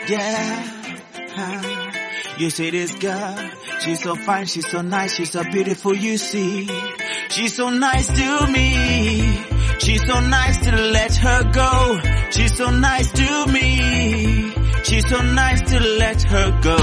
Yeah. huh. You see this girl, she's so fine, she's so nice, she's so beautiful, you see. She's so nice to me. She's so nice to let her go. She's so nice to me. She's so nice to let her go.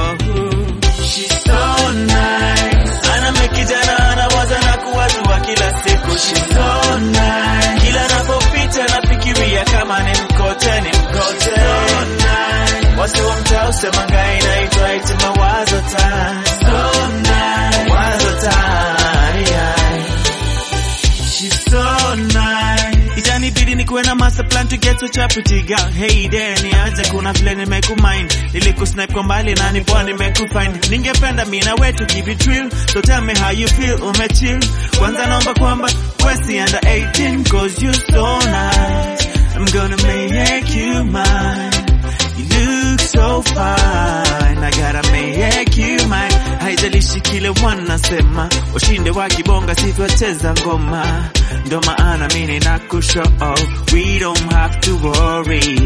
She's so nice. Ana kijana anawaza na kuwazua kila siku. She's so nice. Kila napopita nafikiria kama ni mkote, ni mkote. So nice. Wasi wa mtaa usema ngai naitwa iti mawazo time. So nice. Wazo time. yeah. She's so nice. Itanibidi nikuwe na master plan to get such a pretty girl. Hey there, niaje kuna vile nimekumind. Nilikusnipe kwa mbali na nipoa nimekufind. Ningependa mimi na wewe to keep it real. So tell me how you feel, umechill. Kwanza naomba kwamba Westy under 18 cause you so nice. I'm gonna make you mine. You look so fine. I gotta make you mine. Haijalishi kile wanasema, washinde wakibonga sitwacheza ngoma. Ndo maana mimi nakushow, we don't have to worry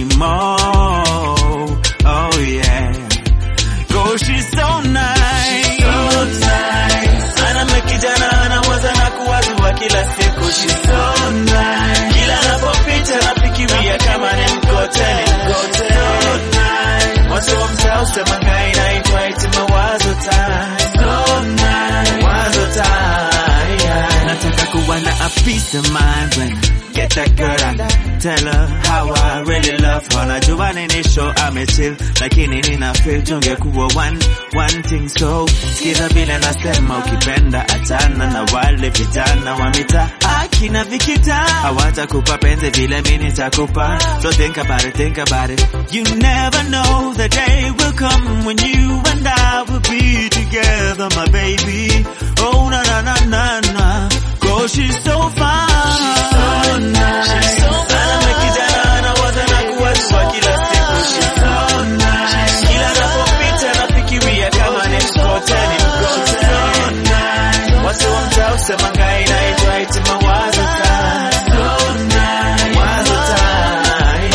anymore. Oh yeah. Cause she's so nice. So nice. Ana mekijana anawaza na kuwazua kila siku. She's so nice. Kila napopita nafikiria kama ni mkote, ni mkote. So nice. Watu wa mtaa usema ngai naitwa iti mawazo time. So nice. Wazo time. yeah. Nataka kuwa na a peace of mind when get that girl and tell her how I really love her. Najua nini show amechill, lakini nina feel tungekuwa one, one thing so. Sikiza vile nasema ukipenda achana na wale vijana wa mitaa akina vikita hawatakupa penzi vile mimi nitakupa. So think about it, think about it. You never know the day will come when you and I will be together, my baby. Oh na na na na na. Cause she's so fine. She's so nice. She's so fine. Ana kijana anawaza na kuwazua kila siku. She's so nice. Kila napopita nafikiria kama ni mkote, ni mkote. So nice. Watu wa mtaa usema ngai naitwa iti mawazo time. So nice. Wazo time.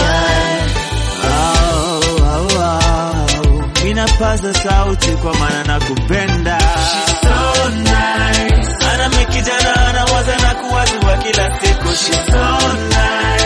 Oh, oh, oh. Ninapaza sauti kwa maana nakupenda. She's so nice. Ana mikijana anawaza na kuwazua kila siku. She's so nice.